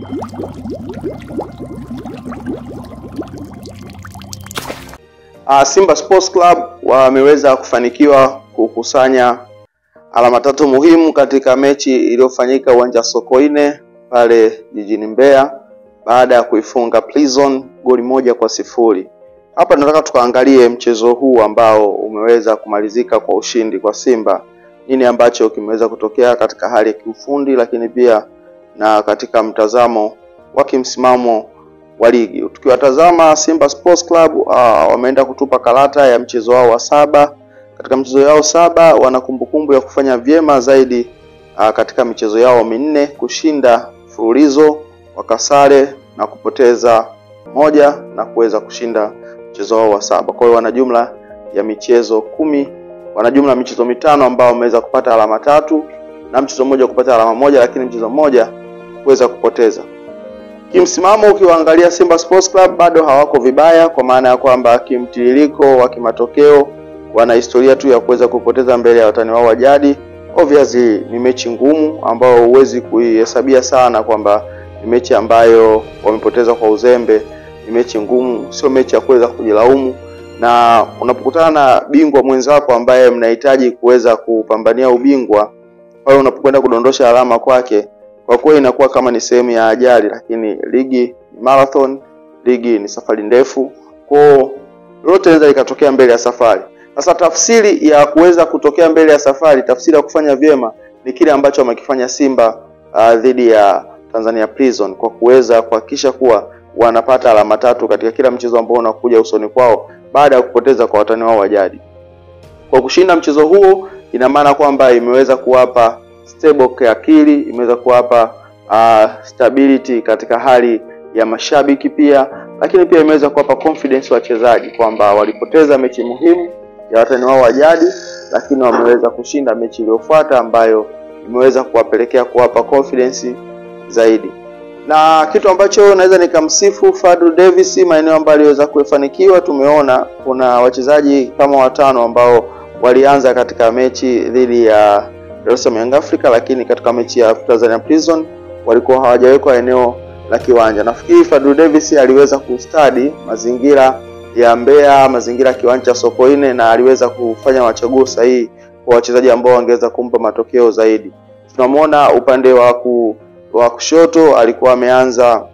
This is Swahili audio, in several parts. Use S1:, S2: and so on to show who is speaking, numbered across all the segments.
S1: Uh, Simba Sports Club wameweza kufanikiwa kukusanya alama tatu muhimu katika mechi iliyofanyika uwanja wa Sokoine pale jijini Mbeya baada ya kuifunga Prison goli moja kwa sifuri. Hapa tunataka tukaangalie mchezo huu ambao umeweza kumalizika kwa ushindi kwa Simba. Nini ambacho kimeweza kutokea katika hali ya kiufundi, lakini pia na katika mtazamo wa kimsimamo wa ligi. Tukiwatazama Simba Sports Club uh, wameenda kutupa karata ya mchezo wao wa saba. Katika mchezo yao saba wana kumbukumbu ya kufanya vyema zaidi uh, katika michezo yao minne, kushinda mfululizo, wakasare na kupoteza moja na kuweza kushinda mchezo wao wa saba. Kwa hiyo wana jumla ya michezo kumi, wana jumla ya michezo mitano ambao wameweza kupata alama tatu na mchezo mmoja kupata alama moja, lakini mchezo mmoja kuweza kupoteza. Kimsimamo ukiwaangalia Simba Sports Club bado hawako vibaya, kwa maana ya kwamba kimtiririko wa kimatokeo wana historia tu ya kuweza kupoteza mbele ya watani wao wa jadi. Obviously ni mechi ngumu ambayo huwezi kuihesabia sana kwamba ni mechi ambayo wamepoteza kwa uzembe. Ni mechi ngumu, sio mechi ya kuweza kujilaumu, na unapokutana na bingwa mwenzako ambaye mnahitaji kuweza kupambania ubingwa, pale unapokwenda kudondosha alama kwake kwa kweli inakuwa kama ni sehemu ya ajali, lakini ligi ni marathon, ligi ni safari ndefu, kwao lolote linaweza likatokea mbele ya safari. Sasa tafsiri ya kuweza kutokea mbele ya safari, tafsiri ya kufanya vyema ni kile ambacho wamekifanya Simba uh, dhidi ya Tanzania Prison kwa kuweza kuhakikisha kuwa wanapata alama tatu katika kila mchezo ambao unakuja usoni kwao baada ya kupoteza kwa watani wao wa jadi. Kwa kushinda mchezo huo, ina maana kwamba imeweza kuwapa stable kiakili, imeweza kuwapa uh, stability katika hali ya mashabiki pia, lakini pia imeweza kuwapa confidence wachezaji kwamba walipoteza mechi muhimu ya watani wao wa jadi, lakini wameweza kushinda mechi iliyofuata ambayo imeweza kuwapelekea kuwapa confidence zaidi. Na kitu ambacho naweza nikamsifu Fadlu Davis, maeneo ambayo aliweza kufanikiwa, tumeona kuna wachezaji kama watano ambao walianza katika mechi dhidi ya Dar es Salaam Young Africa, lakini katika mechi ya Tanzania Prison walikuwa hawajawekwa eneo la kiwanja. Nafikiri Fadlu Davis aliweza kustadi mazingira ya Mbeya, mazingira ya kiwanja cha Sokoine na aliweza kufanya machaguo sahihi kwa wachezaji ambao wangeweza kumpa matokeo zaidi. Tunamwona upande wa ku, wa kushoto alikuwa ameanza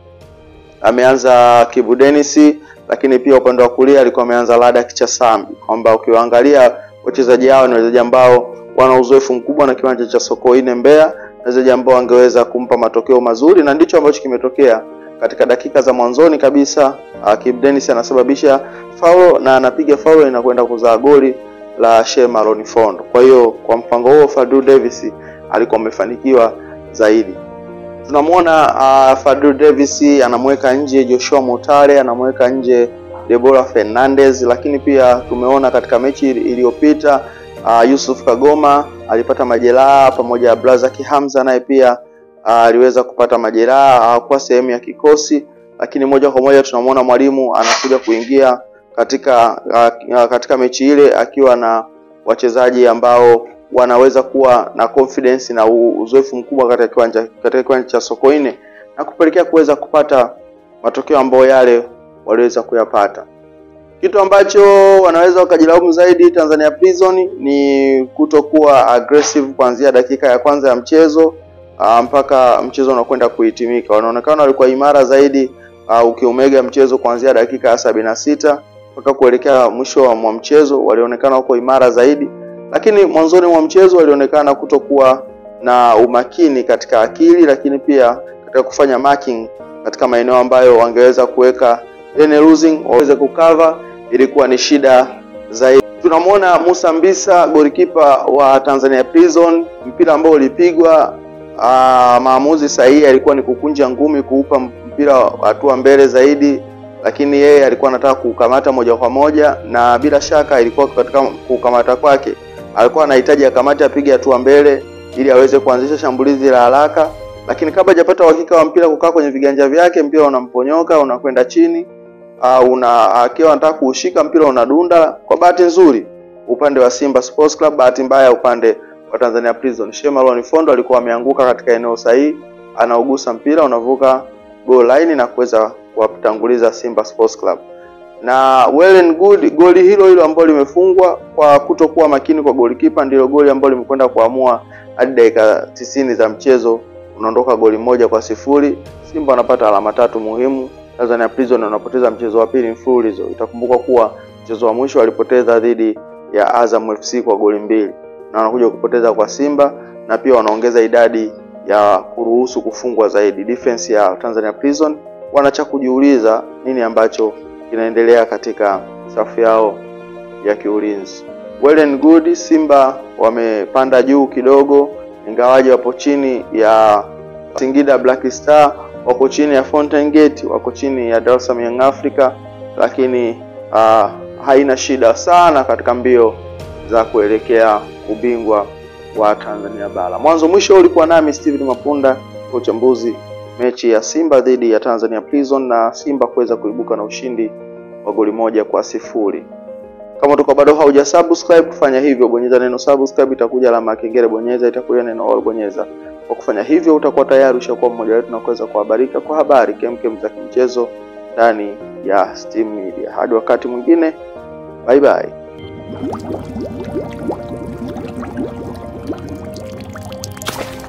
S1: ameanza Kibu Dennis, lakini pia upande wa kulia alikuwa ameanza Lada Kichasambi, kwamba ukiwaangalia wachezaji hao ni wachezaji ambao wana uzoefu mkubwa na kiwanja cha Sokoine Mbeya, wachezaji ambao wangeweza kumpa matokeo mazuri, na ndicho ambacho kimetokea katika dakika za mwanzoni kabisa. Uh, Kibu Dennis anasababisha faulo na anapiga faulo inakwenda kuzaa goli la Shema Maloni Fondo. Kwa hiyo kwa mpango huo Fadlu Davis alikuwa amefanikiwa zaidi. Tunamwona uh, Fadlu Davis anamweka nje Joshua Mutale, anamweka nje Deborah Fernandez, lakini pia tumeona katika mechi iliyopita uh, Yusuf Kagoma alipata majeraha pamoja na Blazaki Hamza naye pia aliweza uh, kupata majeraha, hakuwa sehemu ya kikosi, lakini moja kwa moja tunamwona mwalimu anakuja kuingia katika uh, katika mechi ile akiwa na wachezaji ambao wanaweza kuwa na confidence na uzoefu mkubwa katika kiwanja katika kiwanja cha Sokoine na kupelekea kuweza kupata matokeo ambayo yale waliweza kuyapata. Kitu ambacho wanaweza wakajilaumu zaidi Tanzania Prison ni kutokuwa aggressive kuanzia dakika ya kwanza ya mchezo uh, mpaka mchezo unakwenda kuhitimika. Wanaonekana walikuwa imara zaidi uh, ukiomega mchezo kuanzia dakika ya sabini na sita mpaka kuelekea mwisho wa mchezo, walionekana wako imara zaidi, lakini mwanzoni mwa mchezo walionekana kutokuwa na umakini katika akili, lakini pia katika kufanya marking katika maeneo ambayo wangeweza kuweka any losing waweze kukava, ilikuwa ni shida zaidi. Tunamwona Musa Mbisa golikipa wa Tanzania Prison, mpira ambao ulipigwa Aa, maamuzi sahihi alikuwa ni kukunja ngumi kuupa mpira hatua mbele zaidi, lakini yeye alikuwa anataka kukamata moja kwa moja, na bila shaka ilikuwa katika kukamata kwake alikuwa anahitaji akamate apige hatua mbele ili aweze kuanzisha shambulizi la haraka, lakini kabla hajapata uhakika wa mpira kukaa kwenye viganja vyake, mpira unamponyoka unakwenda chini, uh, una akiwa anataka kuushika mpira unadunda. Kwa bahati nzuri upande wa Simba Sports Club, bahati mbaya upande wa Tanzania Prison, Shema Maloni Fondo alikuwa ameanguka katika eneo sahihi, anaugusa mpira unavuka goal line na kuweza kuwatanguliza Simba Sports Club. Na well and good, goli hilo hilo ambalo limefungwa kwa kutokuwa makini kwa golikipa ndilo goli ambalo limekwenda kuamua hadi dakika tisini za mchezo, unaondoka goli moja kwa sifuri. Simba wanapata alama tatu muhimu. Tanzania Prison wanapoteza mchezo wa pili mfululizo. Itakumbuka kuwa mchezo wa mwisho walipoteza dhidi ya Azam FC kwa goli mbili na wanakuja kupoteza kwa Simba na pia wanaongeza idadi ya kuruhusu kufungwa zaidi. Defense ya Tanzania Prison wanacha kujiuliza nini ambacho kinaendelea katika safu yao ya kiulinzi. Well and good, Simba wamepanda juu kidogo, ingawaje wapo chini ya Singida Black Star, wako chini ya Fountain Gate, wako chini ya Dar es Salaam Young Africa, lakini uh, haina shida sana katika mbio za kuelekea ubingwa wa Tanzania bara. Mwanzo mwisho ulikuwa nami Steven Mapunda kwa uchambuzi mechi ya Simba dhidi ya Tanzania Prison na Simba kuweza kuibuka na ushindi wa goli moja kwa sifuri. Kama tuko bado hauja subscribe, kufanya hivyo, bonyeza neno subscribe, itakuja alama ya kengele, bonyeza, itakuja neno all, bonyeza. Kwa kufanya hivyo, utakuwa tayari ushakuwa mmoja wetu na kuweza kuhabarika kwa habari kemkem za kimchezo ndani ya Steam Media. Hadi wakati mwingine, bye bye.